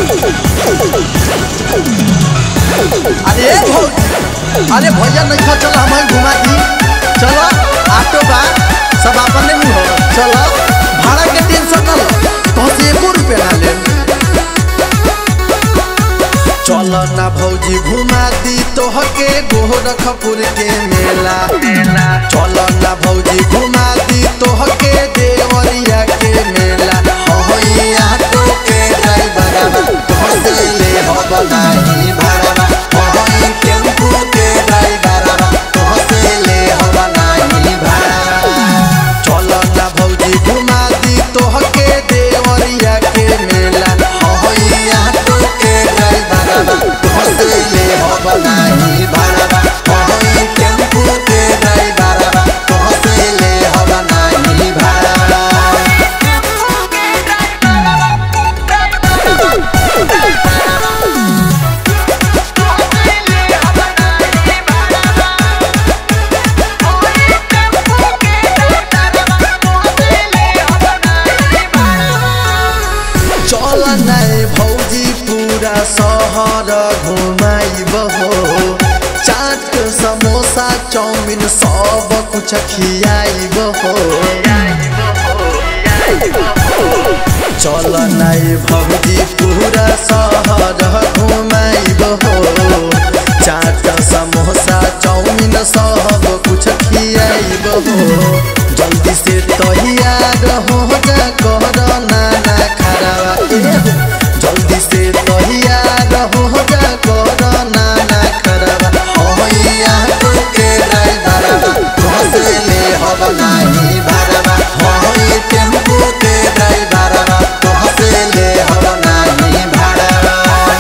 अरे भौजी अरे भैया नहीं खा चलो हमें घुमा दी चलो ऑटो बा सब अपने में हो चलो भाड़ा के टेंशन ना लो तो से एको रुपया ना ले चलो ना भौजी घुमा दी तोहके गोरखपुर के मेला चलो ना भौजी घुमा दी तोहके देवरिया के मेला होई ऑटो के ड्राइवर तोहसे ले हो बनाई भाड़ा होई टेम्पू के ड्राइवर तोहसे ले हो बनाई भाड़ा चलो ना भौजी घुमा दी तोहके देवरिया के मेला होई ऑटो के ड्राइवर तोहसे ले हो बनाई भाड़ा होई टेम्पू के ड्राइवर तोहसे ले हो बनाई भाड़ा चल नहीं भौजी पूरा शहर घुमाइब हो चाट समोसा चाउमिन सब कुछ खियाइब हो चल नहीं भौजी पूरा शहर घुमाइब हो चाट समोसा चाउमिन सब कुछ खियाइब हो जल्दी से तैयार हो जा कर नाना खराबा ए हो। जल्दी से तैयार हो जा कर नाना खराबा होइया तो के ड्राइवर घसे ले हो बनाई भाड़वा होई टेम्पू के ड्राइवर घसे ले हो बनाई भाड़वा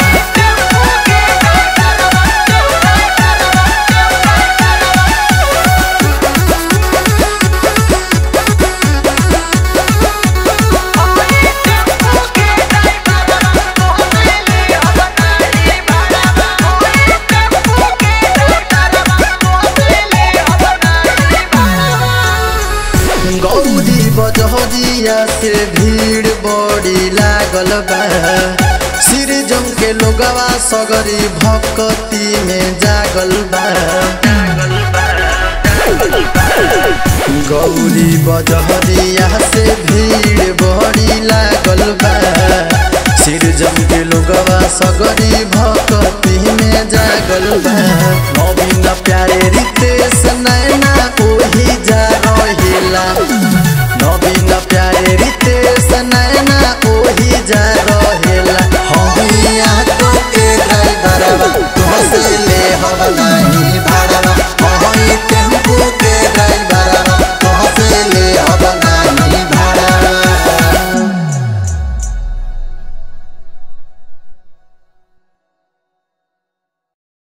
गौरी बजहरिया से भीड़ बड़ी लागल बा सिर जम के लोगवा सगरी भक्ति में जागल बा गौरी बजहरिया से भीड़ बड़ी लागल बा सिर जम के लोगवा सगरी भक्ति में जागल बा